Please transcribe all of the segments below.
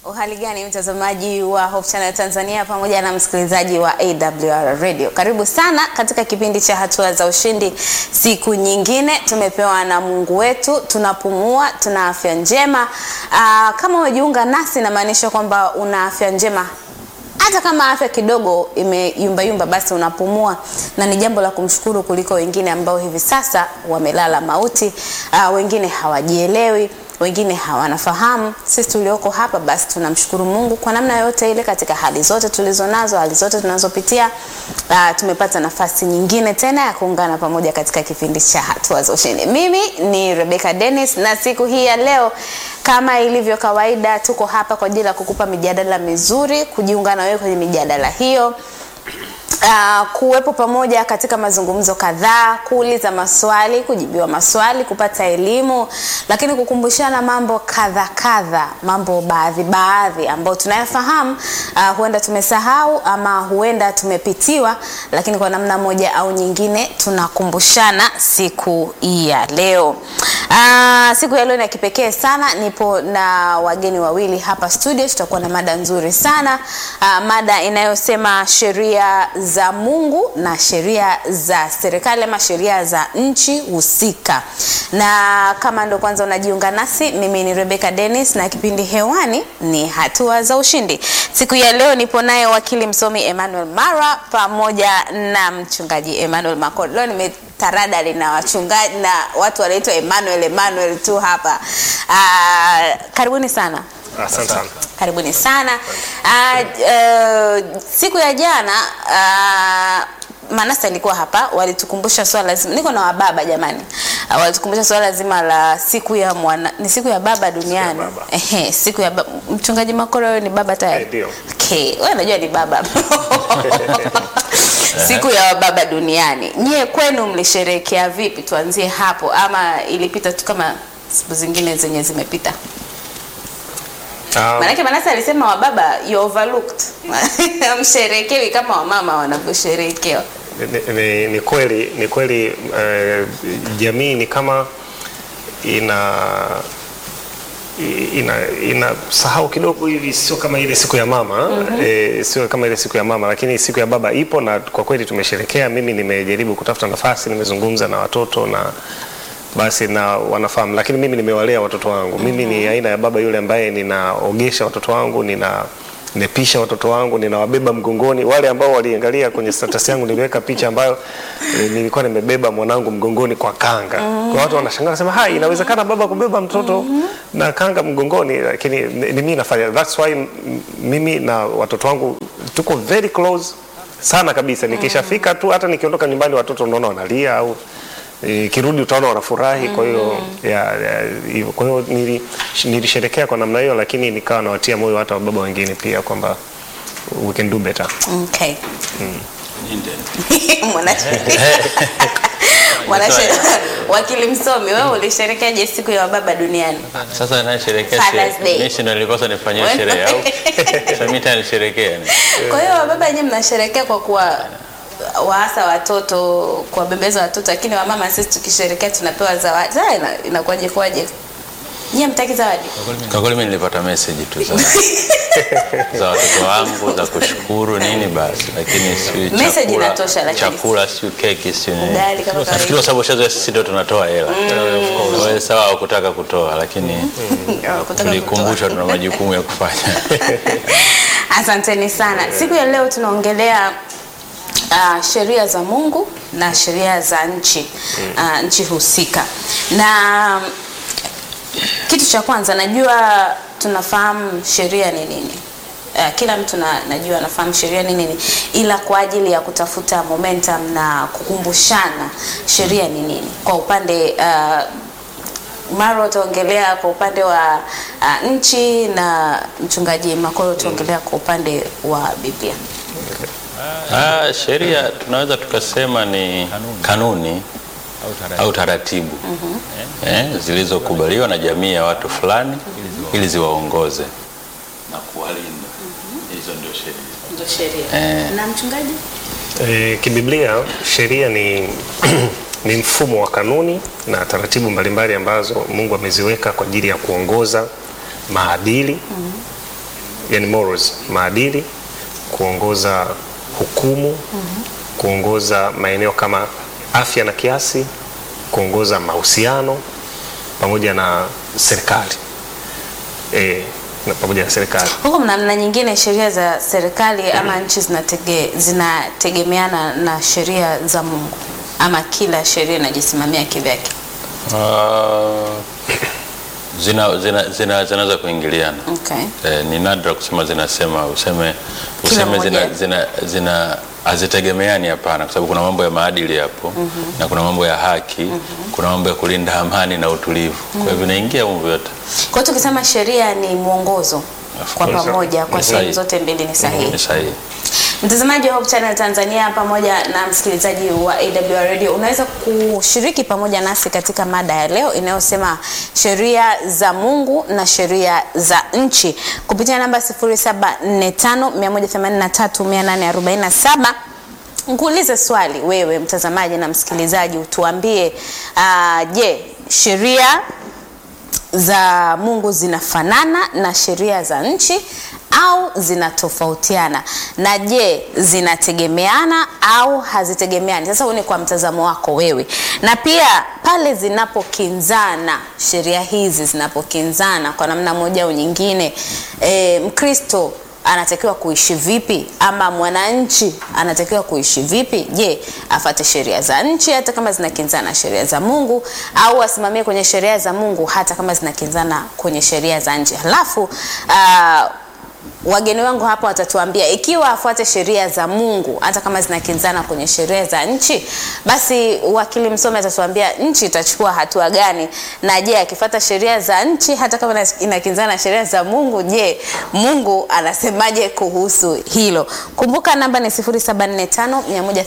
Uhali gani mtazamaji wa Hope Channel Tanzania pamoja na msikilizaji wa AWR Radio. Karibu sana katika kipindi cha hatua za ushindi. Siku nyingine tumepewa na Mungu wetu, tunapumua, tuna afya njema. Aa, kama umejiunga nasi inamaanisha kwamba una afya njema hata kama afya kidogo imeyumbayumba, basi unapumua, na ni jambo la kumshukuru kuliko wengine ambao hivi sasa wamelala mauti. Uh, wengine hawajielewi, wengine hawanafahamu. Sisi tulioko hapa, basi tunamshukuru Mungu kwa namna yote ile, katika hali zote tulizo nazo, hali zote tunazopitia. Uh, tumepata nafasi nyingine tena ya kuungana pamoja katika kipindi cha hatua za ushindi. Mimi ni Rebecca Dennis, na siku hii ya leo kama ilivyo kawaida, tuko hapa kwa ajili ya kukupa mijadala mizuri, kujiunga na wewe kwenye mijadala hiyo. Uh, kuwepo pamoja katika mazungumzo kadhaa, kuuliza maswali, kujibiwa maswali, kupata elimu, lakini kukumbushana mambo kadha kadha, mambo baadhi baadhi ambayo tunayafahamu, uh, huenda tumesahau ama huenda tumepitiwa, lakini kwa namna moja au nyingine tunakumbushana siku hii ya leo. Uh, siku ya leo ni ya kipekee sana. Nipo na wageni wawili hapa studio, tutakuwa na mada nzuri sana uh, mada inayosema sheria za Mungu na sheria za serikali ama sheria za nchi husika. Na kama ndo kwanza unajiunga nasi, mimi ni Rebecca Dennis na kipindi hewani ni hatua za ushindi. Siku ya leo nipo naye wakili msomi Emmanuel Mara pamoja na mchungaji Emmanuel Makolo. Leo nime taradali na wachungaji na watu wanaitwa Emmanuel Emmanuel tu hapa. Uh, karibuni sana. Asante sana. Karibuni sana. Uh, uh, siku ya jana uh, Manase alikuwa hapa, walitukumbusha swala zima, niko na wababa jamani, uh, walitukumbusha swala zima la siku ya mwana, ni siku ya baba duniani. baba. Ehe, siku ya baba. Mchungaji Makoro, wewe ni baba tayari? Eh, ndio. Okay, wewe unajua ni baba siku ya baba duniani. Nyie kwenu mlisherehekea vipi? Tuanzie hapo, ama ilipita tu kama siku zingine zenye zimepita? Um, Maanake Manase alisema wababa you overlooked msherekewi kama wamama wanavyosherekewa. ni, ni, ni kweli ni kweli eh, jamii ni kama ina ina inasahau kidogo hivi, sio kama ile siku ya mama eh, sio kama ile siku ya mama, lakini siku ya baba ipo na kwa kweli tumesherekea. Mimi nimejaribu kutafuta nafasi, nimezungumza na watoto na basi na wanafahamu, lakini mimi nimewalea watoto wangu. Mimi ni aina ya baba yule ambaye ninaogesha watoto wangu, nina nimepisha watoto wangu, ninawabeba mgongoni. Wale ambao waliangalia kwenye status yangu niliweka picha ambayo e, nilikuwa nimebeba mwanangu mgongoni kwa kanga. Kwa watu wanashangaa nasema, hai, inawezekana baba kubeba mtoto na kanga mgongoni, lakini ni ni mimi nafanya. That's why m- mimi na watoto wangu tuko very close sana kabisa. Nikishafika tu, hata nikiondoka nyumbani, watoto unaona wanalia au E, kirudi utaona wanafurahi. Kwa hiyo ya, ya, hivyo. kwa hiyo nili, nilisherekea kwa namna hiyo, lakini nikawa nawatia moyo hata wababa wengine pia kwamba we can do better. Okay. Mwanasheria. Mwanasheria. Wakili msomi, wewe ulisherekeaje siku ya wababa duniani? Sasa nasherekea Father's Day. mimi si ndo nilikosa nifanyie sherehe au sasa mimi tena nisherekea ni. Kwa hiyo wababa wenyewe mnasherekea kwa kuwa waasa watoto, kuwabembeza watoto, lakini wamama sisi tukisherekea tunapewa zawadi. Sasa ina- inakuwaje kwaje? Nyie mtaki zawadi? Kwa kweli mimi nilipata message tu za za watoto wangu za kushukuru nini basi, lakini si Message chakula, inatosha lakini. chakula si keki si nini. Ugali kama kawaida. Nafikiri kwa sababu shazoea sisi ndio tunatoa hela. Wewe sawa hukutaka kutoa lakini Kutaka kutoa. tulikumbushwa tuna majukumu ya kufanya. Asanteni sana. Siku ya leo tunaongelea uh, sheria za Mungu na sheria za nchi uh, nchi husika. Na kitu cha kwanza najua tunafahamu sheria ni nini. Uh, kila mtu na, najua anafahamu sheria ni nini, ila kwa ajili ya kutafuta momentum na kukumbushana sheria ni nini kwa upande uh, Maro utaongelea kwa upande wa uh, nchi na mchungaji Makoro utaongelea kwa upande wa Biblia. Ah, sheria tunaweza tukasema ni kanuni au taratibu eh, zilizokubaliwa na jamii ya watu fulani ili ziwaongoze na kuwalinda. Hizo ndio sheria. Ndio sheria. Eh. Na mchungaji? E, kibiblia sheria ni ni mfumo wa kanuni na taratibu mbalimbali ambazo Mungu ameziweka kwa ajili ya kuongoza maadili yani morals, maadili, kuongoza hukumu, kuongoza maeneo kama afya na kiasi, kuongoza mahusiano pamoja na serikali e, na pamoja na serikali Huko mna namna nyingine sheria za serikali ama nchi zinatege, zinategemeana na sheria za Mungu ama kila sheria inajisimamia kivyake? Ah, zina zina zina zinaweza kuingiliana. Okay. Eh, ni nadra kusema zinasema useme Kila useme zina, mmoja. zina, zina hazitegemeani, hapana, kwa sababu kuna mambo ya maadili hapo na kuna mambo ya haki kuna mambo ya kulinda amani na utulivu, kwa hivyo vinaingia humu vyote. Kwa hiyo tukisema sheria ni mwongozo Of kwa course. pamoja kwa Ni sehemu sahihi. zote mbili ni sahihi. Ni sahihi. Mtazamaji wa Hope Channel Tanzania pamoja na msikilizaji wa AWR Radio, unaweza kushiriki pamoja nasi katika mada ya leo inayosema sheria za Mungu na sheria za nchi kupitia namba 0745183847. Nikuulize swali wewe mtazamaji na msikilizaji, utuambie uh, je, sheria za Mungu zinafanana na sheria za nchi au zinatofautiana? Na je, zinategemeana au hazitegemeani? Sasa huu ni kwa mtazamo wako wewe, na pia pale zinapokinzana, sheria hizi zinapokinzana kwa namna moja au nyingine, e, Mkristo anatakiwa kuishi vipi ama mwananchi anatakiwa kuishi vipi? Je, afate sheria za nchi hata kama zinakinzana na sheria za Mungu au asimamie kwenye sheria za Mungu hata kama zinakinzana kwenye sheria za nchi? Halafu ah, wageni wangu hapa watatuambia ikiwa afuate sheria za Mungu hata kama zinakinzana kwenye sheria za nchi, basi wakili msomi atatuambia nchi itachukua hatua gani, na je, akifuata sheria za nchi hata kama ina- inakinzana na sheria za Mungu, je, Mungu anasemaje kuhusu hilo? Kumbuka namba ni 0745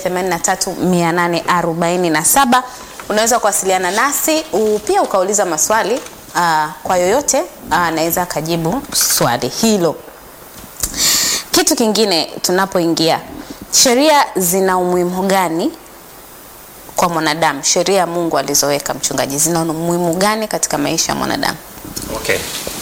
183 847. Unaweza kuwasiliana nasi u- pia ukauliza maswali aa, kwa yoyote aa, anaweza akajibu swali hilo. Kitu kingine tunapoingia, sheria zina umuhimu gani kwa mwanadamu? Sheria ya Mungu alizoweka mchungaji, zina umuhimu gani katika maisha ya mwanadamu? Okay.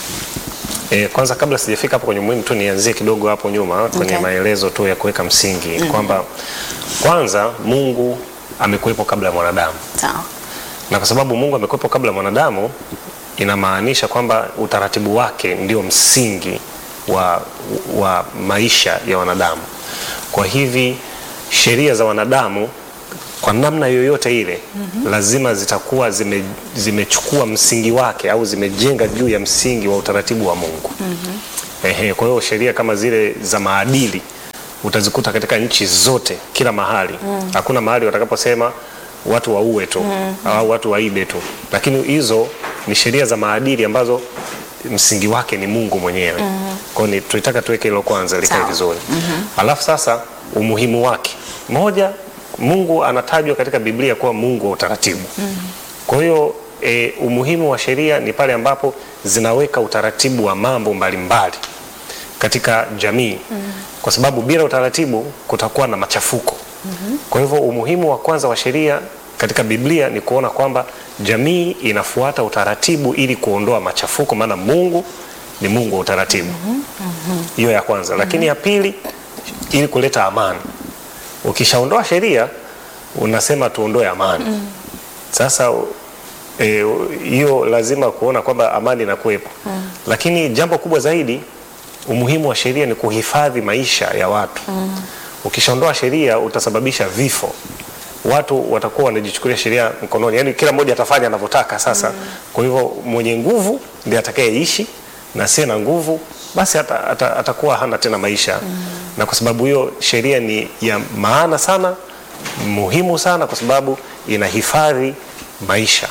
E, kwanza kabla sijafika hapo kwenye muhimu tu nianzie kidogo hapo nyuma kwenye Okay. maelezo tu ya kuweka msingi kwamba kwanza Mungu amekuwepo kabla ya mwanadamu, Sawa. na kwa sababu Mungu amekuwepo kabla ya mwanadamu inamaanisha kwamba utaratibu wake ndio msingi wa, wa maisha ya wanadamu. Kwa hivi sheria za wanadamu kwa namna yoyote ile lazima zitakuwa zime, zimechukua msingi wake au zimejenga juu ya msingi wa utaratibu wa Mungu. Ehe, kwa hiyo sheria kama zile za maadili utazikuta katika nchi zote kila mahali. Hakuna mahali watakaposema watu waue tu au watu waibe tu, lakini hizo ni sheria za maadili ambazo msingi wake ni Mungu mwenyewe. Kwa hiyo ni- tulitaka tuweke hilo kwanza likae Sawa. vizuri. Alafu sasa umuhimu wake, moja, Mungu anatajwa katika Biblia kuwa Mungu wa utaratibu. Kwa hiyo e, umuhimu wa sheria ni pale ambapo zinaweka utaratibu wa mambo mbalimbali katika jamii kwa sababu bila utaratibu kutakuwa na machafuko. Kwa hivyo umuhimu wa kwanza wa sheria katika Biblia ni kuona kwamba jamii inafuata utaratibu ili kuondoa machafuko, maana Mungu ni Mungu wa utaratibu. Hiyo ya kwanza, lakini ya pili ili kuleta amani. Ukishaondoa sheria unasema tuondoe amani. Sasa eh, hiyo lazima kuona kwamba amani inakuwepo. Lakini jambo kubwa zaidi umuhimu wa sheria ni kuhifadhi maisha ya watu. Ukishaondoa sheria utasababisha vifo, watu watakuwa wanajichukulia sheria mkononi, yaani kila mmoja atafanya anavyotaka sasa. Kwa hivyo mwenye nguvu ndiye atakayeishi na asiye na nguvu basi ata, ata, atakuwa hana tena maisha na kwa sababu hiyo sheria ni ya maana sana, muhimu sana, kwa sababu inahifadhi maisha.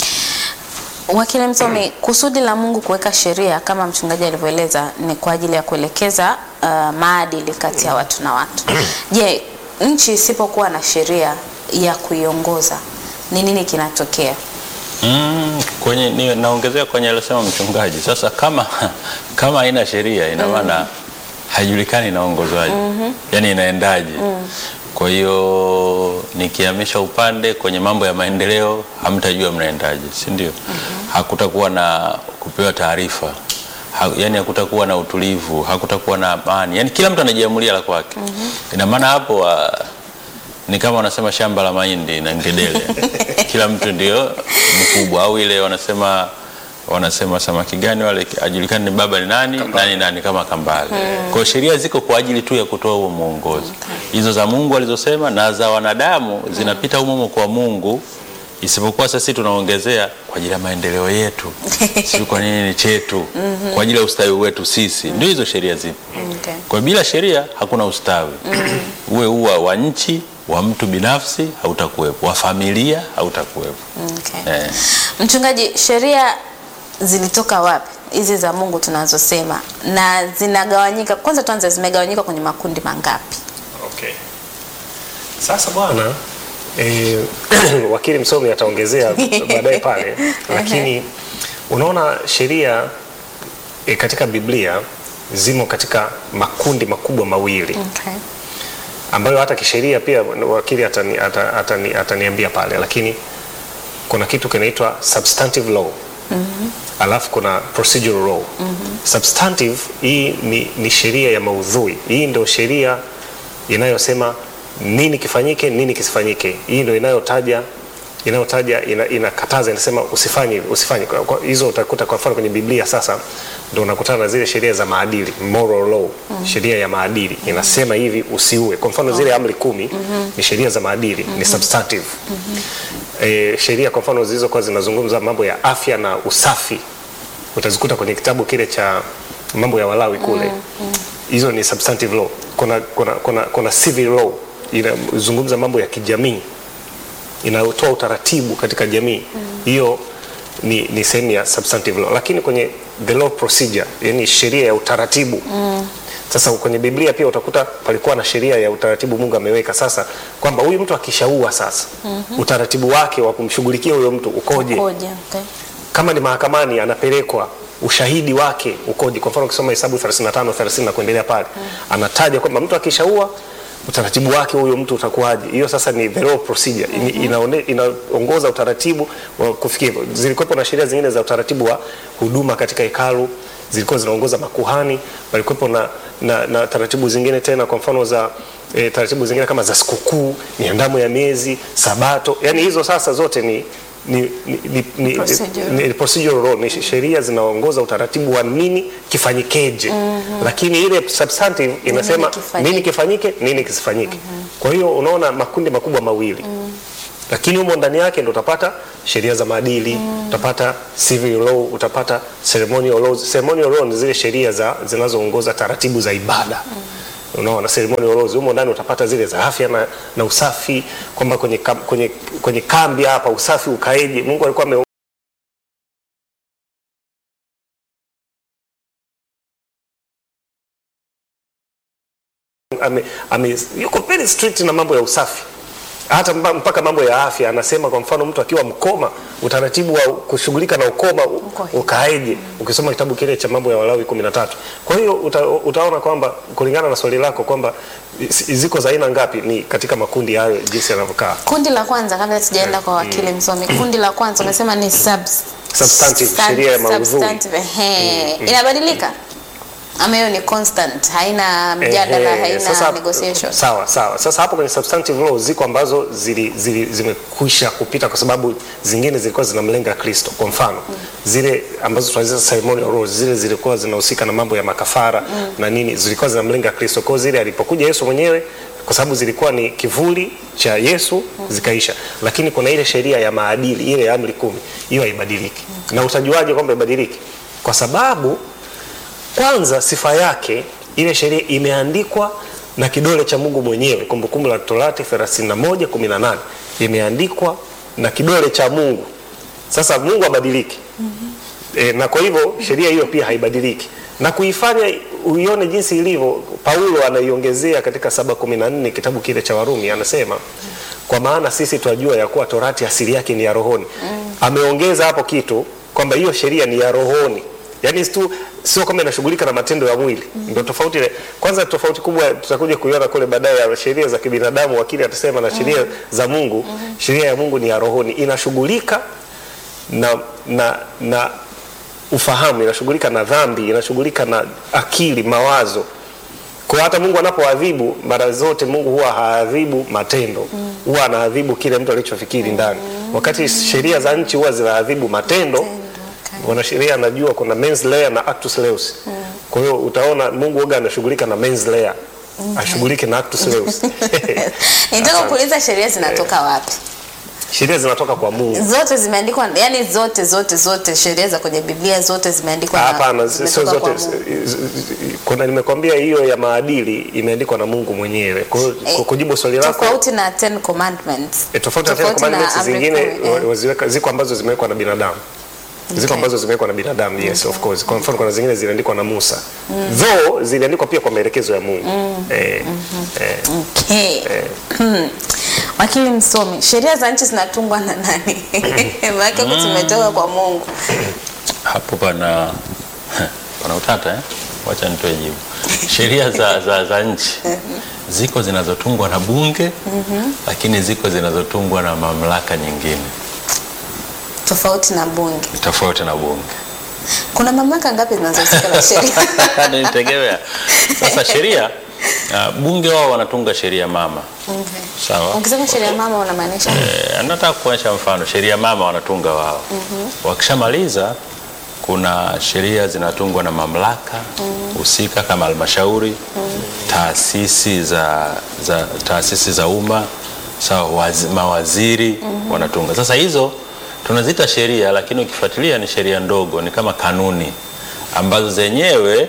Wakili msomi, kusudi la Mungu kuweka sheria kama mchungaji alivyoeleza ni kwa ajili ya kuelekeza uh, maadili kati ya watu na watu. Je, nchi isipokuwa na sheria ya kuiongoza ni nini kinatokea? Mm, kwenye ni, naongezea kwenye alisema mchungaji. Sasa kama kama haina sheria ina maana haijulikani inaongozwaje, yaani inaendaje? Kwa hiyo nikihamisha upande kwenye mambo ya maendeleo, hamtajua mnaendaje, si ndio? Hakutakuwa na kupewa taarifa, ha, yani hakutakuwa na utulivu, hakutakuwa na amani, yani kila mtu anajiamulia la kwake. Ina maana hapo wa, ni kama wanasema shamba la mahindi na ngedele, kila mtu ndio mkubwa, au ile wanasema wanasema samaki gani wale ajulikani ni baba ni nani nani nani kama kambale. Kwa hiyo sheria ziko kwa ajili tu ya kutoa huo mwongozo. Hizo za Mungu alizosema na za wanadamu zinapita humo humo kwa Mungu, isipokuwa sisi tunaongezea kwa ajili ya maendeleo yetu, si kwa nini ni chetu, kwa ajili ya ustawi wetu sisi. Ndio hizo sheria zipo. Okay. Kwa hiyo bila sheria hakuna ustawi. Uwe uwa wa nchi, wa mtu binafsi hautakuwepo, wa familia hautakuwepo. Okay. Eh. Mchungaji, sheria zilitoka wapi hizi za Mungu tunazosema, na zinagawanyika? Kwanza tuanze, zimegawanyika kwenye makundi mangapi? Okay. Sasa bwana eh, wakili msomi ataongezea baadaye pale, lakini unaona sheria eh, katika Biblia zimo katika makundi makubwa mawili Okay. ambayo hata kisheria pia wakili atani, atani, atani, ataniambia pale, lakini kuna kitu kinaitwa substantive law alafu kuna procedural law. Substantive hii ni, ni sheria ya maudhui. Hii ndio sheria inayosema nini kifanyike, nini kisifanyike. Hii ndio inayotaja inayotaja ina, inakataza inasema usifanye hivi, usifanye. Kwa- kwa- Hizo utakuta kwa mfano kwenye Biblia sasa ndio unakutana na zile sheria za maadili, moral law, sheria ya maadili inasema hivi usiue. Kwa mfano zile amri kumi ni sheria za maadili, ni substantive. Eh, sheria kwa mfano zilizokuwa zinazungumza mambo ya afya na usafi utazikuta kwenye kitabu kile cha mambo ya Walawi kule hizo ni substantive law. Kuna, kuna, kuna, kuna civil law inazungumza mambo ya kijamii inayotoa utaratibu katika jamii hiyo ni, ni sehemu ya substantive law, lakini kwenye the law procedure, yani sheria ya utaratibu sasa kwenye Biblia pia utakuta palikuwa na sheria ya utaratibu Mungu ameweka sasa kwamba huyu mtu akishaua sasa utaratibu wake wa kumshughulikia huyo mtu ukoje Koje, okay. kama ni mahakamani anapelekwa ushahidi wake ukoje. Kwa mfano ukisoma Hesabu 35 30 na kuendelea pale anataja kwamba mtu akishaua utaratibu wake huyo mtu utakuwaje. Hiyo sasa ni the law procedure Ini- inaone- inaongoza utaratibu wa kufikia hivyo. Zilikuwepo na sheria zingine za utaratibu wa huduma katika hekalu zilikuwa zinaongoza makuhani, walikuwepo na, na, na taratibu zingine tena, kwa mfano za e, taratibu zingine kama za sikukuu, miandamo ya miezi, sabato, yani hizo sasa zote ni ni, ni, ni, ni, Procedural. ni, ni procedural law, ni sheria zinaongoza utaratibu wa nini kifanyikeje. Lakini ile substantive inasema kifanyike. nini kifanyike, nini kisifanyike. Kwa hiyo unaona makundi makubwa mawili lakini humo ndani yake ndo utapata sheria za maadili utapata civil law, utapata ceremonial laws. Ceremonial law ni zile sheria za zinazoongoza taratibu za ibada unaona ceremonial laws humo ndani utapata zile za afya na, na usafi kwamba kwenye, kam, kwenye, kwenye kambi hapa usafi ukaeje. Mungu alikuwa ame ame, ame, yuko very strict na mambo ya usafi hata mba- mpaka mambo ya afya anasema, kwa mfano mtu akiwa mkoma, utaratibu wa kushughulika na ukoma u- Uko hivi. ukaeje, ukisoma kitabu kile cha mambo ya Walawi 13. Kwa hiyo uta, utaona kwamba kulingana na swali lako kwamba zi- ziko za aina ngapi, ni katika makundi hayo jinsi yanavyokaa. Kundi la kwanza kabla sijaenda kwa wakili msomi, kundi la kwanza umesema ni subs, Substantive, sub- sheria ya maudhui. substantive, ehe. Inabadilika ama hiyo ni constant, haina mjadala, Ehe, haina sasa- negotiation. Sawa sawa. Sasa hapo kwenye substantive law ziko ambazo zili, zili, zimekwisha kupita kwa sababu zingine zilikuwa zinamlenga Kristo. Kwa mfano zile ambazo tunaziita ceremonial laws, zile zilikuwa zinahusika na mambo ya makafara na nini, zilikuwa zinamlenga Kristo. Kwa hiyo zile alipokuja Yesu mwenyewe kwa sababu zilikuwa ni kivuli cha Yesu zikaisha, lakini kuna ile sheria ya maadili, ile ya amri kumi, hiyo haibadiliki. Na utajuaje kwamba haibadiliki? Kwa sababu kwanza sifa yake ile sheria imeandikwa na kidole cha Mungu mwenyewe. Kumbukumbu la Torati 31:18 imeandikwa na kidole cha Mungu. Sasa Mungu habadiliki. E, na kwa hivyo sheria hiyo pia haibadiliki na kuifanya uione jinsi ilivyo. Paulo anaiongezea katika 7:14 kitabu kile cha Warumi, anasema kwa maana sisi twajua ya kuwa torati asili yake ni ya rohoni. Ameongeza hapo kitu kwamba hiyo sheria ni ya rohoni, yaani tu sio kama inashughulika na matendo ya mwili. Ndio tofauti ile. Kwanza tofauti kubwa tutakuja kuiona kule baadaye ya sheria za kibinadamu, wakili atasema na sheria za Mungu. Sheria ya Mungu ni ya rohoni, inashughulika na, na, na ufahamu, inashughulika na dhambi, inashughulika na akili, mawazo. Kwa hata Mungu anapoadhibu mara zote, Mungu huwa haadhibu matendo, huwa anaadhibu kile mtu alichofikiri ndani, wakati sheria za nchi huwa zinaadhibu matendo. Mwanasheria anajua kuna mens rea na actus reus. Kwa hiyo utaona Mungu huwa anashughulika na mens rea, ashughulike na actus reus. Nitaka Asante. kuuliza sheria zinatoka wapi? Sheria zinatoka kwa Mungu. Zote zimeandikwa, yani zote zote zote sheria za kwenye Biblia zote zimeandikwa na- Hapana, sio zimetoka kwa zote. Mungu. z- z- Kuna nimekwambia hiyo ya maadili imeandikwa na Mungu mwenyewe. Kwa hiyo Eh, kwa kujibu swali lako Tofauti na Ten Commandments. E, tofauti na Ten Tofauti na Commandments amri zingine kumi, eh. wa- waziweka, ziko ambazo zimewekwa na binadamu ziko Okay. ambazo zimewekwa na binadamu yes of course. Kwa mfano kuna zingine ziliandikwa na Musa though ziliandikwa pia kwa maelekezo ya Mungu eh, eh, Okay. Hmm. Wakili msomi, sheria za nchi zinatungwa na nani? Maana huku zimetoka kwa Mungu. hapo pana pana utata eh? Wacha nitoe jibu. Sheria za, za, za nchi ziko zinazotungwa na bunge lakini ziko zinazotungwa na mamlaka nyingine Tofauti na bunge. tofauti na bunge. Kuna mamlaka ngapi zinazohusika na sheria? Nitegemea sasa sheria uh, bunge wao wanatunga sheria mama sawa. Ukisema sheria mama unamaanisha Eh, nataka kuonyesha mfano sheria mama wanatunga wao. Wakishamaliza kuna sheria zinatungwa na mamlaka husika kama halmashauri, taasisi za, za taasisi za umma sawa, wazi, mawaziri wanatunga. Sasa hizo tunaziita sheria, lakini ukifuatilia ni sheria ndogo, ni kama kanuni ambazo zenyewe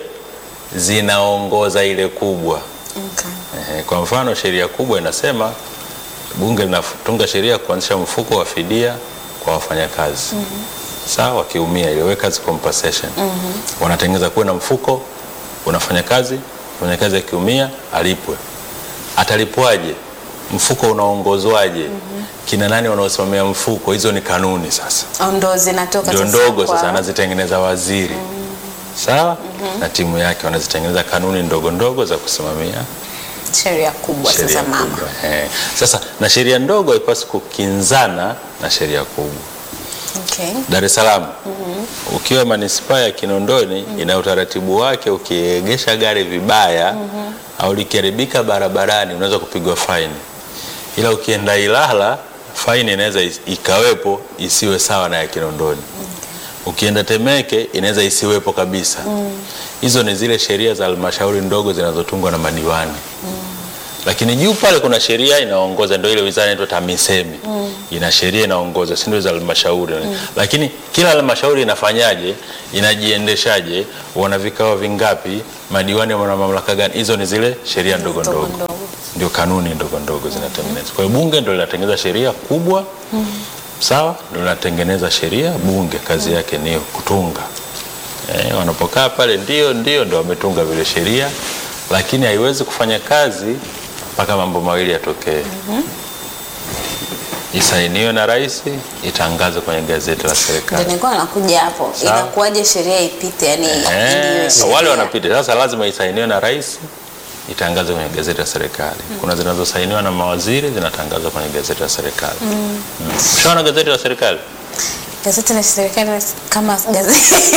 zinaongoza ile kubwa. Okay. Ehe, Kwa mfano sheria kubwa inasema bunge linatunga sheria kuanzisha mfuko wa fidia kwa wafanyakazi sawa, wakiumia ile workers compensation wanatengeneza kuwe na mfuko, unafanya kazi, mfanyakazi akiumia alipwe. Atalipwaje? Mfuko unaongozwaje? Kina nani wanaosimamia mfuko? Hizo ni kanuni sasa Au ndo zinatoka ndio sasa ndogo kwa- sasa anazitengeneza waziri sawa, na timu yake wanazitengeneza kanuni ndogo ndogo za kusimamia sheria kubwa sheria sasa mama. kubwa. Eh, Sasa na sheria ndogo haipaswi kukinzana na sheria kubwa. Okay. Dar es Salaam ukiwa manispaa ya Kinondoni ina utaratibu wake, ukiegesha gari vibaya au likiharibika barabarani unaweza kupigwa faini, ila ukienda Ilala faini inaweza is- ikawepo isiwe sawa na ya Kinondoni. Ukienda Temeke inaweza isiwepo kabisa. Hizo ni zile sheria za halmashauri ndogo zinazotungwa na madiwani lakini juu pale kuna sheria inaongoza, ndio ile wizara inaitwa TAMISEMI ina sheria inaongoza, si ndio za halmashauri lakini kila halmashauri inafanyaje, inajiendeshaje, wana vikao vingapi, madiwani wana mamlaka gani? Hizo ni zile sheria ndogo Ndogo ndogo, ndogo. ndio kanuni ndogo ndogo zinatengenezwa. Kwa hiyo bunge ndio linatengeneza sheria kubwa, sawa, ndio linatengeneza sheria. Bunge kazi yake ni kutunga Eh, wanapokaa pale ndio ndio ndio wametunga vile sheria, lakini haiwezi kufanya kazi mpaka mambo mawili yatokee. Isainiwe na rais, itangazwe kwenye gazeti la Ndio serikali. nilikuwa nakuja hapo. Sawa. Inakuwaje sheria ipite yani Eh, iliyo sheria? wale wanapita sasa, lazima isainiwe na rais, itangazwe kwenye gazeti la serikali. Kuna zinazosainiwa na mawaziri, zinatangazwa kwenye gazeti la serikali. Mm. Ushaona gazeti la serikali? Gazeti la serikali kama gazeti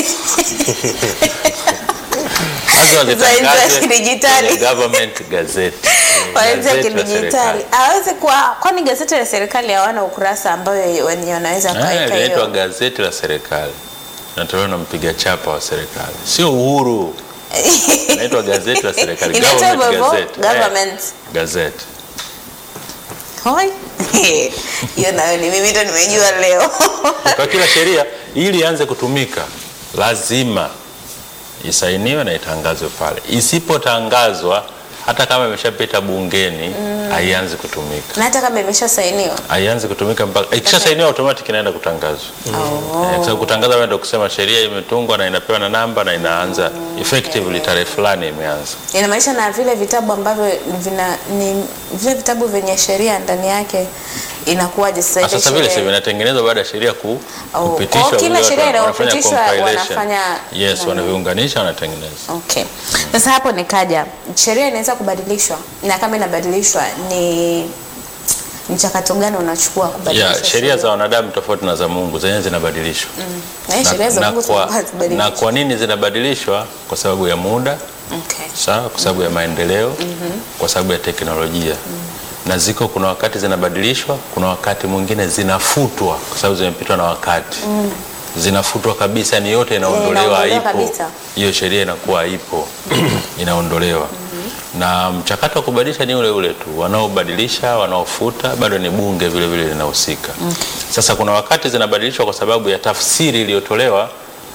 Lazima Za- za zitangazwe kidijitali. kwenye government gazette. Wanaweza Gazeti la kidijitali. serikali. Hawezi kuwa kwani gazeti la serikali hawana ukurasa ambayo wenye wanaweza Eh, kaweka linaitwa hiyo. gazeti la serikali natolewa na mpiga chapa wa serikali, sio Uhuru. Inaitwa gazeti la serikali, Inaitwa government hivyo, gazette. government. Eh, gazeti. Hoi. Hiyo nayo ni mimi ndo nimejua leo. Kwa kila sheria ili ianze kutumika lazima isainiwe na itangazwe pale. Isipotangazwa hata kama imeshapita bungeni haianzi kutumika, Na hata kama imeshasainiwa. haianzi kutumika mpaka ikishasainiwa automatic inaenda kutangazwa. Oh. Eh, kwa sababu kutangaza wewe ndio kusema sheria imetungwa na inapewa na namba na inaanza effectively tarehe fulani imeanza. Inamaanisha na vile vitabu ambavyo vina ni vile vitabu vyenye sheria ndani yake inakuwaje sasa Ah, ile Sasa vile sheria- sasa vinatengenezwa baada ya sheria ku, Oh, kupitishwa. kwa kila vile sheria watu wanafanya inayopitishwa compilation. wanafanya- yes, nani? wanaviunganisha wanatengeneza. Okay. Sasa hapo nikaja, sheria inaweza kubadilishwa na kama inabadilishwa ni mchakato gani unachukua kubadilisha ya sheria za wanadamu tofauti na za Mungu zenyewe zinabadilishwa Na hii sheria za na, Mungu kwa, tunakuwa hazibadiliki. na kwa nini zinabadilishwa? Kwa sababu ya muda Okay. sawa, kwa sababu ya maendeleo, kwa sababu ya teknolojia na ziko, kuna wakati zinabadilishwa, kuna wakati mwingine zinafutwa kwa sababu zimepitwa na wakati zinafutwa kabisa, ni yote inaondolewa, inaondolewa haipo kabisa. hiyo sheria inakuwa haipo, inaondolewa na mchakato wa kubadilisha ni ule ule tu, wanaobadilisha wanaofuta bado ni bunge vile vile linahusika. Sasa kuna wakati zinabadilishwa kwa sababu ya tafsiri iliyotolewa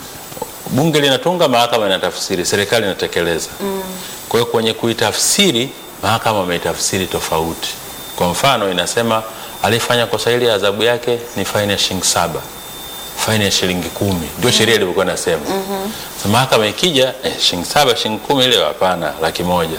bunge linatunga, mahakama inatafsiri, serikali inatekeleza. Kwa hiyo kwenye kuitafsiri, mahakama wameitafsiri tofauti. Kwa mfano, inasema aliyefanya kosa hili adhabu yake ni faini ya shilingi saba, faini ya shilingi kumi, ndio sheria ilivyokuwa inasema. Sasa mahakama ikija, eh, shilingi saba, shilingi kumi, ile hapana, laki moja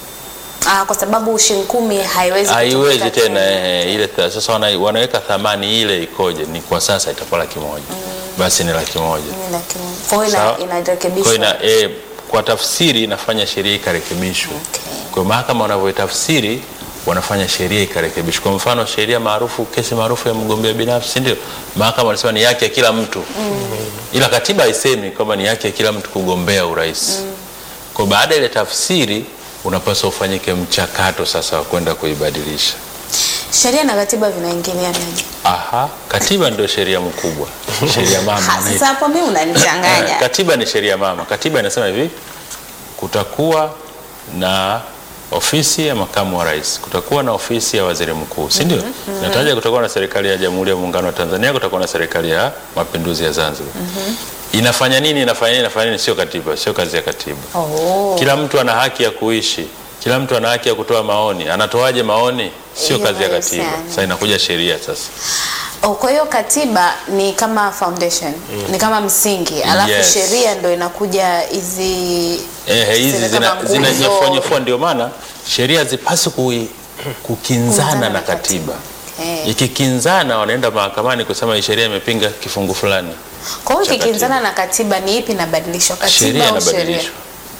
Ah, kwa sababu shilingi kumi haiwezi haiwezi kutumika tena eh, ile ta- sasa wana, wanaweka thamani ile ikoje, ni kwa sasa itakuwa laki moja, basi ni laki moja. Ni laki moja. Kwa hiyo Sawa. ina- inarekebishwa. Kwa ina, e, kwa tafsiri inafanya sheria ikarekebishwa. Okay. Kwa mahakama wanavyoitafsiri wanafanya sheria ikarekebishwa. Kwa mfano sheria maarufu, kesi maarufu ya mgombea binafsi, si ndio? Mahakama wanasema ni haki ya kila mtu ila katiba haisemi kwamba ni haki ya kila mtu kugombea urais. Kwa baada ya ile tafsiri unapaswa ufanyike mchakato sasa wa kwenda kuibadilisha. Sheria na katiba vinaingilianaje? Aha, katiba ndio sheria mkubwa, sheria mama Ha, wanaita. Sasa hapo mimi unanichanganya. Katiba ni sheria mama. Katiba inasema hivi, kutakuwa na ofisi ya makamu wa rais, kutakuwa na ofisi ya waziri mkuu, si ndio? Nataja kutakuwa na serikali ya Jamhuri ya Muungano wa Tanzania, kutakuwa na serikali ya Mapinduzi ya Zanzibar. Inafanya nini? Inafanya nini? Inafanya nini? Sio katiba, sio kazi ya katiba. Oh. Kila mtu ana haki ya kuishi, kila mtu ana haki ya kutoa maoni. Anatoaje maoni? Sio Hiyo kazi ya katiba. haihusiani. Sasa inakuja sheria sasa. Oh, kwa hiyo katiba ni kama foundation, ni kama msingi, alafu Yes. sheria ndo inakuja hizi Eh, hizi zile zina- kama nguzo. zinanyefua ndio maana sheria zipaswi kui- kukinzana Kukinzana na na katiba. Okay. Ikikinzana wanaenda mahakamani kusema hii sheria imepinga kifungu fulani. Kwa hiyo cha ikikinzana na katiba ni ipi inabadilishwa? Sheria Katiba au sheria? inabadilishwa,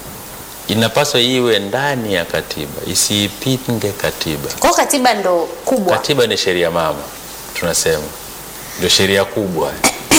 inapaswa iwe ndani ya katiba, isiipinge katiba. Kwa hiyo katiba ndo kubwa. Katiba ni sheria mama, tunasema ndio sheria kubwa,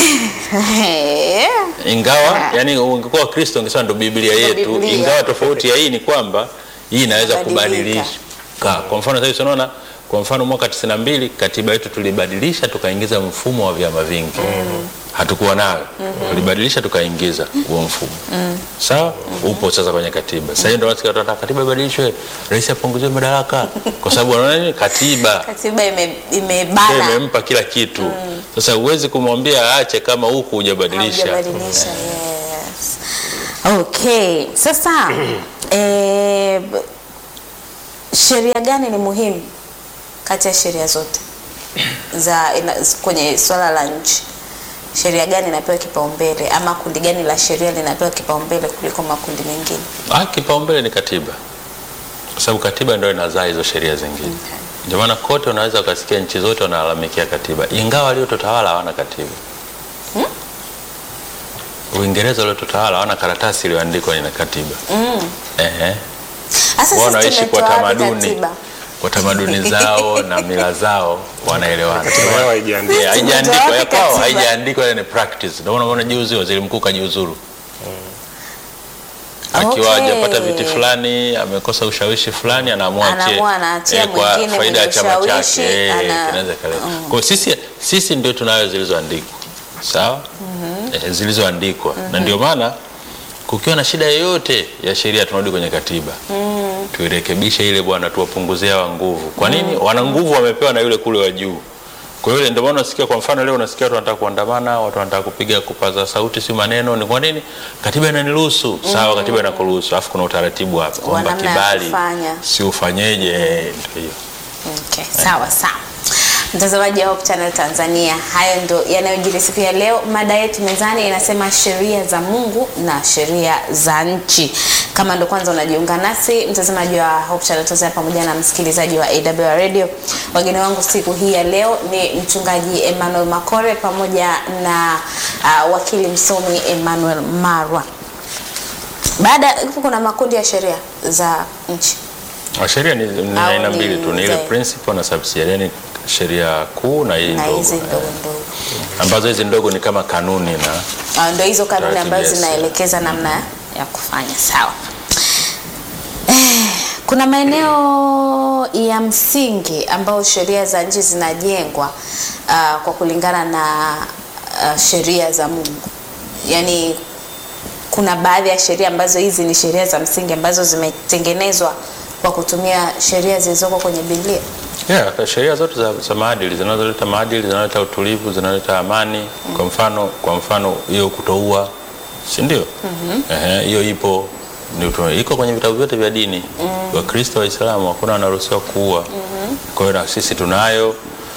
ingawa yani ungekuwa Kristo ungesema ndo Biblia Ndo yetu, Biblia. ingawa tofauti ya hii ni kwamba hii inaweza Kubadilika. kubadilika. Kwa mfano sasa tunaona kwa mfano mwaka 92 katiba yetu tulibadilisha tukaingiza mfumo wa vyama vingi. Hatukuwa nayo. Tulibadilisha tukaingiza huo mfumo. Sawa? Upo sasa kwenye katiba. Sasa ndio watu wanataka katiba ibadilishwe, rais apunguziwe madaraka kwa sababu wanaona nini? Katiba Katiba ime- ndio imebana imempa kila kitu. Sasa huwezi kumwambia aache kama huku hujabadilisha. Haujabadilisha, yes. Okay, sasa eh, b- sheria gani ni muhimu kati ya sheria zote za ina, kwenye swala la nchi? Sheria gani inapewa kipaumbele ama kundi gani la sheria linapewa kipaumbele kuliko makundi mengine? Ah, kipaumbele ni katiba, kwa sababu katiba ndio inazaa hizo sheria zingine. Ndio maana kote unaweza ukasikia nchi zote wanalalamikia katiba, ingawa waliotutawala hawana katiba. Uingereza waliotutawala hawana karatasi iliyoandikwa ina katiba. Ehe. Sasa Wao sisi wanaishi kwa tumetoa wapi tamaduni katiba? kwa tamaduni zao na mila zao wanaelewana. Katiba yao haijaandikwa. Yeah, haijaandikwa Tumetoa ya wapi kwao, katiba? haijaandikwa ile ni practice. Ndio maana unaona juzi waziri mkuu kajiuzuru akiwa Okay. hajapata viti fulani, amekosa ushawishi fulani, anaamua achie Anaamua anaachia kwa mwingine faida ya mwenye chama ushawishi, chake. Eh, ana- kinaweza kaleta. Kwa hiyo sisi sisi ndio tunayo zilizoandikwa, sawa, eh, zilizoandikwa na ndio maana kukiwa na shida yoyote ya sheria tunarudi kwenye katiba tuirekebishe ile bwana, tuwapunguzie hawa nguvu. Kwa nini? Wana nguvu wamepewa na yule kule wa juu. Kwa hiyo ndio maana unasikia, kwa mfano leo unasikia watu wanataka kuandamana, watu wanataka kupiga kupaza sauti, si maneno. Ni kwa nini? Katiba inaniruhusu. Sawa, katiba inakuruhusu, alafu kuna utaratibu hapa kwamba namna ya kibali kufanya. si ufanyeje. eh, Ndio hiyo. Okay, sawa sawa. Mtazamaji wa Hope Channel Tanzania, hayo ndo yanayojiri siku ya leo. Mada yetu mezani inasema sheria za Mungu na sheria za nchi. Kama ndo kwanza unajiunga nasi, mtazamaji wa Hope Channel Tanzania pamoja na msikilizaji wa AWR Radio, wageni wangu siku hii ya leo ni mchungaji Emmanuel Makore pamoja na uh, wakili msomi Emmanuel Marwa. Baada kuna makundi ya sheria za nchi Ah, Sheria ni ni Au aina ni mbili tu, ni ile zaidi? principal na subsidiary. Yani sheria kuu na hii na ndogo hizi eh, ndogo ndogo. ambazo hizi ndogo ni kama kanuni na Ah, Ndio hizo kanuni Taratibu, ambazo yes. zinaelekeza namna ya kufanya. Sawa. Eh, Kuna maeneo ya msingi ambayo sheria za nchi zinajengwa ah, kwa kulingana na ah, sheria za Mungu. Yaani kuna baadhi ya sheria ambazo hizi ni sheria za msingi ambazo zimetengenezwa kwa kutumia sheria zilizoko kwenye Biblia. Yeah, sheria zote za, za maadili zinazoleta maadili zinaleta utulivu zinaleta amani. Kwa mfano kwa mfano hiyo kutoua, si ndio? Ehe, hiyo ipo ni utu- iko kwenye vitabu vyote vya dini. Wakristo Waislamu hakuna wanaruhusiwa kuua. Kwa hiyo na sisi tunayo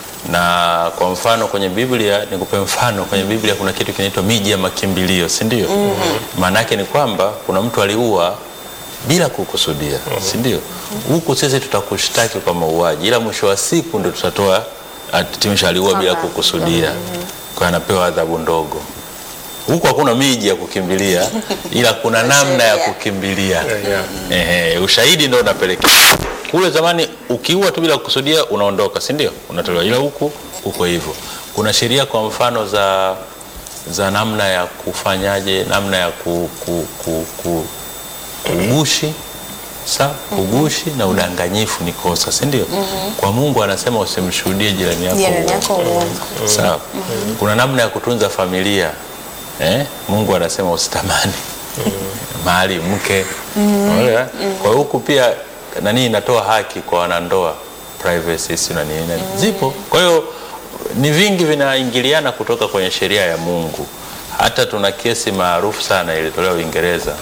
na kwa mfano kwenye Biblia, nikupe mfano kwenye Biblia kuna kitu kinaitwa miji ya makimbilio, si ndio? Maana yake ni kwamba kuna mtu aliua bila kukusudia, si ndio? Huku sisi tutakushtaki kwa mauaji, ila mwisho wa siku ndio tutatoa hatimisha aliua bila Kwamba- kukusudia, kwa hiyo anapewa adhabu ndogo. Huku hakuna miji ya kukimbilia, ila kuna namna ya Sheria. kukimbilia. yeah. Ehe, ushahidi ndio unapelekea kule. Zamani ukiua tu bila kukusudia unaondoka, si ndio? Unatolewa, ila huku uko hivyo. Kuna sheria kwa mfano za za namna ya kufanyaje, namna ya ku, ku, ku, ku, kugushi sa kugushi na udanganyifu ni kosa, si ndio? Kwa Mungu anasema usimshuhudie jirani yako Jirani uongo. yako uongo. Sawa. Kuna namna ya kutunza familia eh? Mungu anasema usitamani mahali mke Unaelewa? Kwa hiyo huku pia nani inatoa haki kwa wanandoa privacy si na nini nini. zipo. Kwa hiyo ni vingi vinaingiliana kutoka kwenye sheria ya Mungu. Hata tuna kesi maarufu sana ilitolewa Uingereza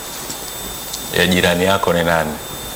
ya jirani yako ni nani.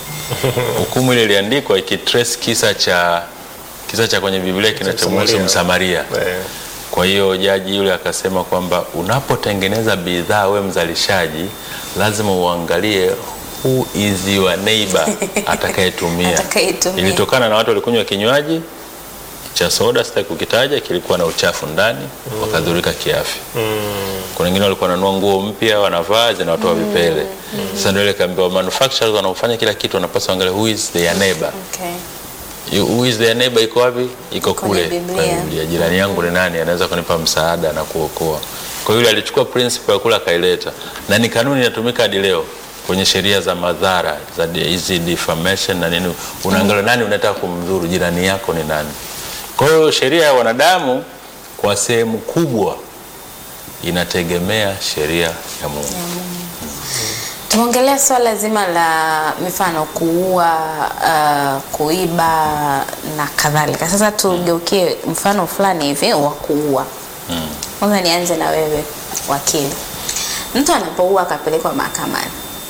Hukumu ile iliandikwa ikitrace kisa cha kisa cha kwenye Biblia kinachomhusu Msamaria. Msamaria. Eh, Kwa hiyo jaji yule akasema kwamba unapotengeneza bidhaa we mzalishaji, lazima uangalie who is your neighbor atakayetumia. Atakayetumia. Ilitokana na watu walikunywa kinywaji cha soda, sitaki kukitaja, kilikuwa na uchafu ndani, wakadhurika kiafya. Kuna wengine walikuwa wananunua nguo mpya wanavaa zinawatoa vipele. Sasa ndio ile kaambiwa manufacturers wanaofanya kila kitu wanapaswa angalia who is their neighbor. Okay. You- Who is their neighbor iko wapi? Iko Kwenye kule Biblia. kwenye Biblia. Jirani yangu ni nani anaweza kunipa msaada na kuokoa. Kwa hiyo yule alichukua principle ya kula akaileta, na ni kanuni inatumika hadi leo kwenye sheria za madhara za di- hizi defamation na nini. Unaangalia nani unataka kumdhuru, jirani yako ni nani. Kwa hiyo sheria ya wanadamu kwa sehemu kubwa inategemea sheria ya Mungu. Tumeongelea swala zima la mifano kuua, uh, kuiba na kadhalika. Sasa tugeukie mfano fulani hivi wa kuua. Kwanza nianze na wewe wakili. Mtu anapoua akapelekwa mahakamani,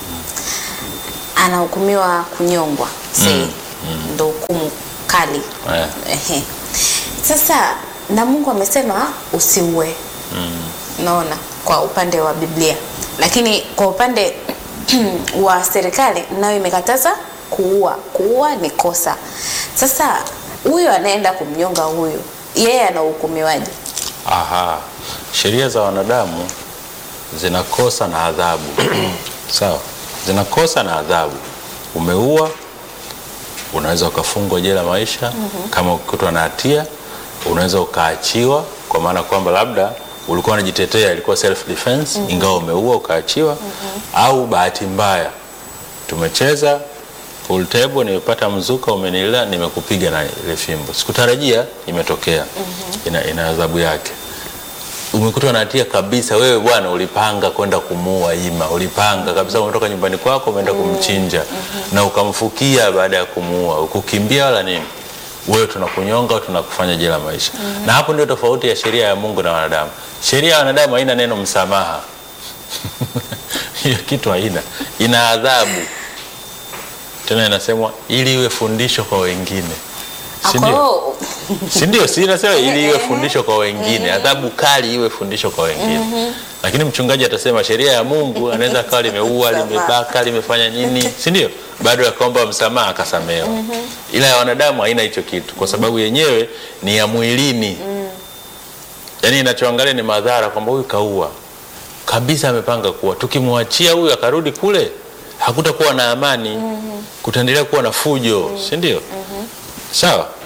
anahukumiwa kunyongwa, say ndo hukumu kali. Eh. Ehe. Sasa na Mungu amesema usiue. Unaona, kwa upande wa Biblia, lakini kwa upande wa serikali nayo imekataza kuua. Kuua ni kosa. Sasa huyu anaenda kumnyonga huyu, yeye anahukumiwaje? Aha, sheria za wanadamu zinakosa na adhabu sawa, zinakosa na adhabu. Umeua, unaweza ukafungwa jela maisha. Kama ukikutwa na hatia, unaweza ukaachiwa, kwa maana kwamba labda ulikuwa unajitetea, ilikuwa self defense, ingawa umeua ukaachiwa. Au bahati mbaya, tumecheza pool table, nimepata mzuka, umenila, nimekupiga na ile fimbo, sikutarajia, imetokea. Ina, ina adhabu yake umekutwa na hatia kabisa. Wewe bwana, ulipanga kwenda kumuua Ima, ulipanga kabisa, umetoka nyumbani kwako umeenda kumchinja na ukamfukia baada ya kumuua, ukukimbia wala nini, wewe tunakunyonga, tunakufanya jela maisha. Na hapo ndio tofauti ya sheria ya Mungu na wanadamu. Sheria ya wanadamu haina neno msamaha hiyo kitu haina, ina adhabu tena, inasemwa ili iwe fundisho kwa wengine, si ndio? Ako si ndio? Si nasema ili iwe fundisho kwa wengine, adhabu kali iwe fundisho kwa wengine. Lakini mchungaji atasema sheria ya Mungu anaweza akawa limeua, limebaka, limefanya nini, si ndio? Bado akaomba msamaha akasamehewa. Ila ya wanadamu haina hicho kitu, kwa sababu yenyewe ni ya mwilini. Yaani inachoangalia ni madhara, kwamba huyu kaua kabisa, amepanga kuwa, tukimwachia huyu akarudi kule, hakutakuwa na amani, kutaendelea kuwa na fujo, si ndio? Sawa.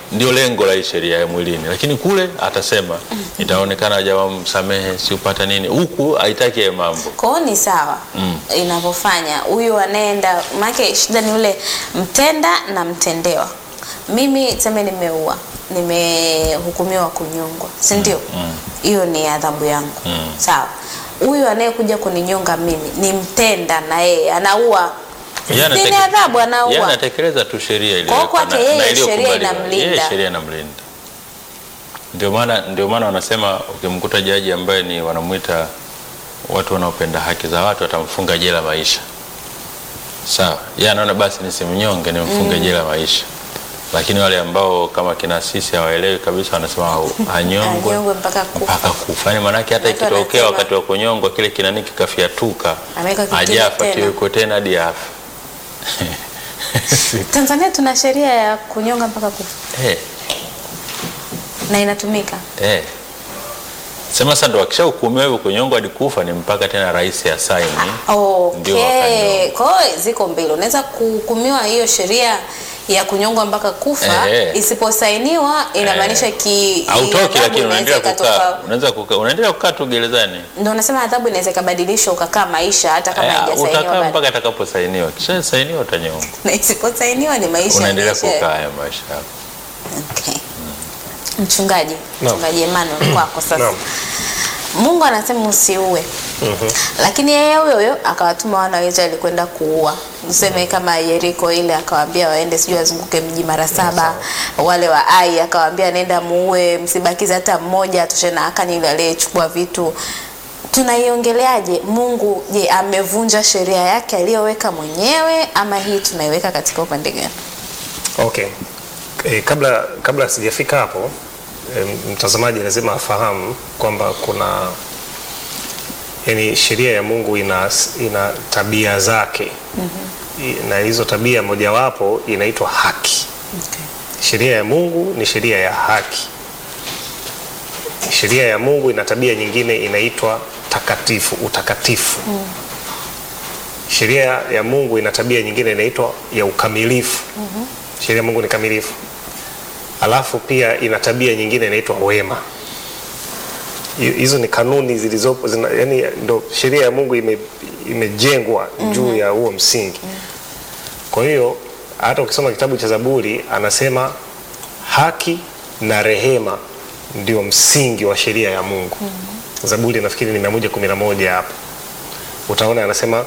ndio lengo la hii sheria ya mwilini, lakini kule atasema itaonekana jamaa msamehe, si upata nini, huku haitaki hayo mambo. Kwa hiyo ni sawa inavyofanya huyu anaenda, maana shida ni ule mtenda na mtendewa. Mimi tuseme nimeua, nimehukumiwa kunyongwa, si ndio? Hiyo ni adhabu yangu, sawa. Huyu anayekuja kuninyonga mimi ni mtenda, na yeye anaua, Yeye si ni anateke- adhabu, Yeye anaua. anatekeleza tu sheria ile Kwa hiyo kwake yeye sheria inamlinda. Yeye sheria inamlinda. Ndio maana ndio maana wanasema ukimkuta jaji ambaye ni wanamuita watu wanaopenda haki za watu watamfunga jela maisha. Sawa. Yeye anaona basi nisimnyonge nimfunge jela maisha. Lakini wale ambao kama kina sisi hawaelewi kabisa wanasema hau- hanyongwe Anyongwe mpaka kufa. mpaka kufa. Yaani maanake hata Watu ikitokea wanasema- wakati wa kunyongwa kile kinani kikafyatuka Ameweka kitu ajafa tena. kiweko tena hadi afe. Tanzania tuna sheria ya kunyonga mpaka kufa Eh, na inatumika. eh. Sema sasa ndo akishahukumiwa hivyo kunyongwa hadi kufa ni mpaka tena rais asaini. Ndio Okay. wakanyongwa. Kwa hiyo ziko mbili, unaweza kuhukumiwa hiyo sheria ya kunyongwa mpaka kufa Eh. isiposainiwa inamaanisha ki Hautoki adhabu lakini inaweza unaendelea kukaa. ikatoka- Unaweza kukaa, unaendelea kukaa tu gerezani. Ndio nasema adhabu inaweza ikabadilishwa ukakaa maisha hata kama Eh, haijasainiwa utakaa bado. mpaka atakaposainiwa. Kisha sainiwa utanyongwa. Na isiposainiwa ni maisha Unaendelea yaishe. kukaa haya maisha yako. Okay. Mchungaji, Naam. mchungaji Emmanuel kwako sasa. Naam. Mungu anasema usiue. Lakini yeye huyo huyo akawatuma wana wa Israeli kwenda kuua. Tuseme kama Yeriko ile akawaambia waende sijui wazunguke mji mara saba. Wale wa Ai akawaambia nenda muue, msibakize hata mmoja, toshe na Akani yule aliyechukua vitu. Tunaiongeleaje Mungu? Je, amevunja sheria yake aliyoweka mwenyewe ama hii tunaiweka katika upande gani? Okay. E, kabla kabla sijafika hapo e, mtazamaji lazima afahamu kwamba kuna yani sheria ya Mungu ina, ina tabia zake mm-hmm. na hizo tabia mojawapo inaitwa haki. Okay. Sheria ya Mungu ni sheria ya haki. Sheria ya Mungu ina tabia nyingine inaitwa takatifu, utakatifu. Sheria ya Mungu ina tabia nyingine inaitwa ya ukamilifu. Sheria ya Mungu ni kamilifu. Alafu pia ina tabia nyingine inaitwa wema. Hi- Hizo ni kanuni zilizopo zina, yani ndo sheria ya Mungu ime, imejengwa juu ya huo msingi. Kwa hiyo hata ukisoma kitabu cha Zaburi anasema haki na rehema ndio msingi wa sheria ya Mungu. Zaburi nafikiri ni 111 hapo. Utaona anasema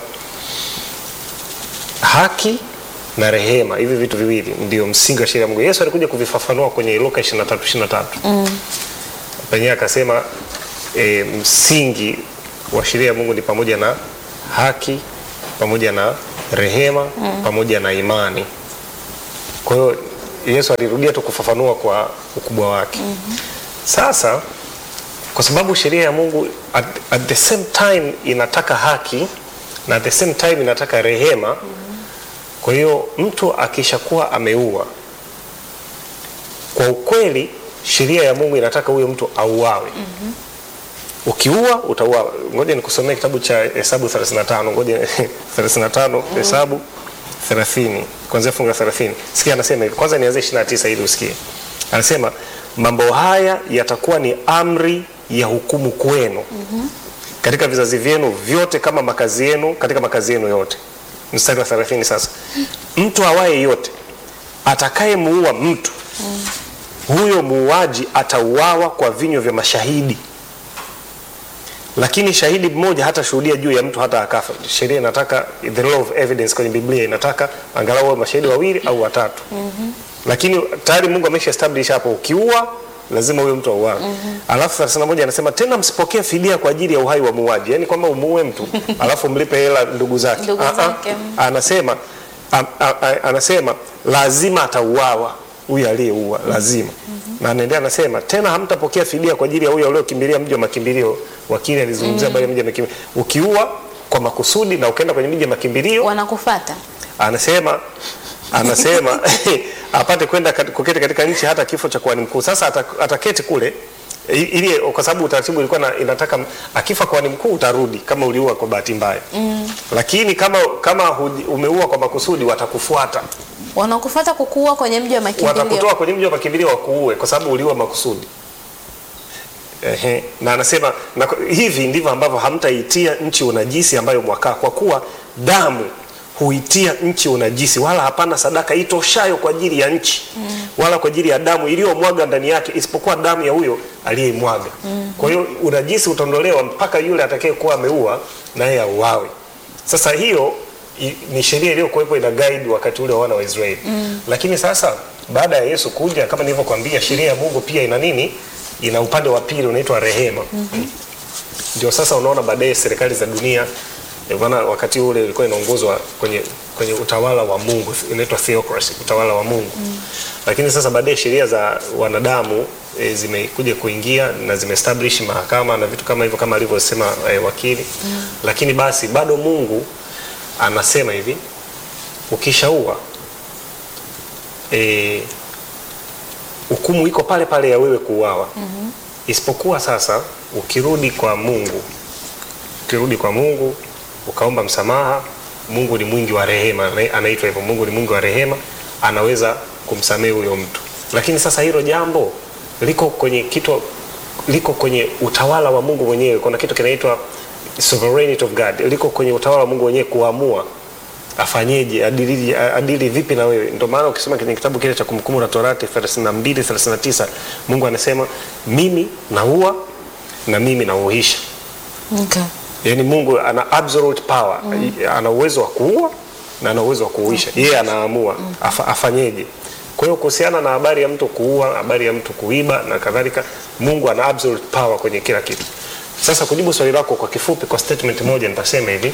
haki na rehema, hivi vitu viwili ndio msingi wa sheria ya Mungu. Yesu alikuja kuvifafanua kwenye Luka 23 23. Mm. Penyewe akasema e, msingi wa sheria ya Mungu ni pamoja na haki pamoja na rehema pamoja na imani. Kwa hiyo Yesu alirudia tu kufafanua kwa ukubwa wake. Sasa kwa sababu sheria ya Mungu at, at the same time inataka haki na at the same time inataka rehema. Kwa hiyo mtu akishakuwa ameua, kwa ukweli sheria ya Mungu inataka huyo mtu auawe. Ukiua utauawa. Ngoja nikusomee kitabu cha Hesabu 35. Ngoja 35 Hesabu 30 kuanzia fungu la 30. Sikia anasema hivi. Kwanza nianze 29 ili usikie. Anasema mambo haya yatakuwa ni amri ya hukumu kwenu katika vizazi vyenu vyote kama makazi yenu katika makazi yenu yote. Mstari wa 30 sasa. Mtu awaye yote atakayemuua mtu huyo muuaji atauawa kwa vinywa vya mashahidi lakini shahidi mmoja hata shuhudia juu ya mtu hata akafa. Sheria inataka the law of evidence kwenye Biblia inataka angalau wawe mashahidi wawili au watatu. Lakini tayari Mungu amesha establish hapo, ukiua lazima huyo mtu auawe. Alafu 31 anasema tena msipokee fidia kwa ajili ya uhai wa muuaji, yaani kwamba umuue mtu alafu mlipe hela ndugu zake. Ndugu Ah, ah. zake. Anasema a, a, a, anasema lazima atauawa huyu aliyeua lazima na anaendelea anasema tena hamtapokea fidia kwa ajili ya huyo aliokimbilia mji wa makimbilio. Wakili alizungumzia habari ya mji wa makimbilio. Ukiua kwa makusudi na ukaenda kwenye mji wa makimbilio, Wanakufata. anasema anasema apate kwenda kat- kuketi katika nchi hata kifo cha kuhani mkuu. Sasa ata- ataketi kule I- ili kwa sababu utaratibu ulikuwa na, inataka akifa kuhani mkuu utarudi kama uliua kwa bahati mbaya mm. lakini kama kama huji- umeua kwa makusudi watakufuata Wanakufuata kukuua kwenye mji wa makimbilio. watakutoa kwenye mji wa makimbilio wakuue kwa sababu uliua makusudi. Ehe, na anasema na, hivi ndivyo ambavyo hamtaitia nchi unajisi ambayo mwakaa, kwa kuwa damu huitia nchi unajisi, wala hapana sadaka itoshayo kwa ajili ya nchi mm. wala kwa ajili ya damu iliyomwaga ndani yake, isipokuwa damu ya huyo aliyeimwaga mm. kwa hiyo unajisi utaondolewa mpaka yule atakayekuwa ameua naye auawe. Sasa hiyo i- ni sheria iliyokuwepo ina guide wakati ule wa wana wa Israeli mm. lakini sasa baada ya Yesu kuja, kama nilivyokuambia, sheria ya Mungu pia ina nini? Ina upande wa pili unaitwa rehema mm-hmm. Ndio sasa unaona baadaye serikali za dunia eh, maana wakati ule ilikuwa inaongozwa kwenye kwenye utawala wa Mungu, inaitwa theocracy, utawala wa Mungu mm. Lakini sasa baadaye sheria za wanadamu e, zimekuja kuingia na zimeestablish mahakama na vitu kama hivyo kama alivyosema e, wakili mm. Lakini basi bado Mungu anasema hivi, ukishaua e, hukumu iko pale pale ya wewe kuuawa mm-hmm. Isipokuwa sasa ukirudi kwa Mungu, ukirudi kwa Mungu ukaomba msamaha, Mungu ni mwingi wa rehema, ana- anaitwa hivyo. Mungu ni mwingi wa rehema, anaweza kumsamehe huyo mtu. Lakini sasa hilo jambo liko kwenye kitu, liko kwenye utawala wa Mungu mwenyewe. Kuna kitu kinaitwa sovereignty of God, liko kwenye utawala wa Mungu mwenyewe kuamua afanyeje adili, adili vipi na wewe. Ndio maana ukisoma kwenye kitabu kile cha Kumbukumbu la Torati 32 39 Mungu anasema mimi naua na mimi nauisha. Okay. Yaani Mungu ana absolute power mm. ana uwezo wa kuua na ana uwezo wa kuuisha yeye anaamua afa, afanyeje. Kwa hiyo kuhusiana na habari ya mtu kuua, habari ya mtu kuiba na kadhalika, Mungu ana absolute power kwenye kila kitu. Sasa kujibu swali lako kwa kifupi, kwa statement moja nitasema hivi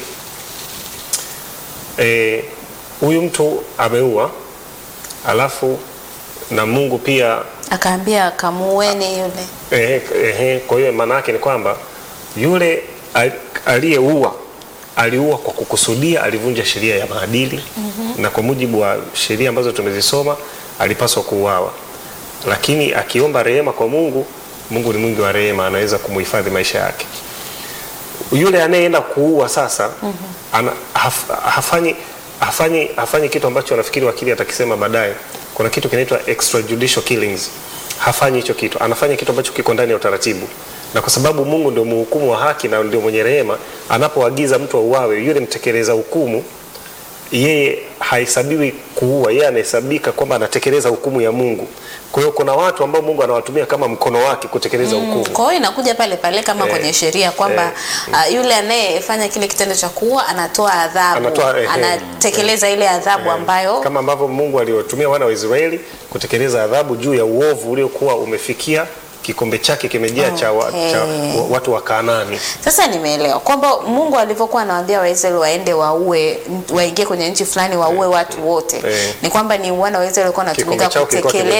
eh, huyu mtu ameua, alafu na Mungu pia Akaambia kamueni yule. eh, eh, kwa hiyo maana yake ni kwamba yule al- aliyeua aliua kwa kukusudia, alivunja sheria ya maadili mm-hmm. na kwa mujibu wa sheria ambazo tumezisoma alipaswa kuuawa, lakini akiomba rehema kwa Mungu, Mungu ni mwingi wa rehema, anaweza kumuhifadhi maisha yake. Yule anayeenda kuua sasa mm-hmm. ana, haf, hafanyi, hafanyi, hafanyi kitu ambacho nafikiri wakili atakisema baadaye. Kuna kitu kinaitwa extrajudicial killings. Hafanyi hicho kitu, anafanya kitu ambacho kiko ndani ya utaratibu, na kwa sababu Mungu ndio mhukumu wa haki na ndio mwenye rehema, anapoagiza mtu auawe, yule mtekeleza hukumu yeye hahesabiwi kuua, yeye anahesabika kwamba anatekeleza hukumu ya Mungu. Kwa hiyo kuna watu ambao Mungu anawatumia kama mkono wake kutekeleza hukumu. Kwa hiyo inakuja pale pale kama Eh, kwenye sheria kwamba uh, yule anayefanya kile kitendo cha kuua anatoa adhabu, Anatoa, eh, anatekeleza ile adhabu ambayo kama ambavyo Mungu aliwatumia wana wa Israeli kutekeleza adhabu juu ya uovu uliokuwa umefikia kikombe chake kimejaa cha, wa, Okay. cha wa, watu wa Kanaani. Sasa nimeelewa kwamba Mungu alivyokuwa anawaambia Waisraeli waende waue, waingie kwenye nchi fulani waue watu wote, Eh. ni kwamba ni wana wa Israeli walikuwa wanatumika Kikombe chao kilikuwa kutekeleza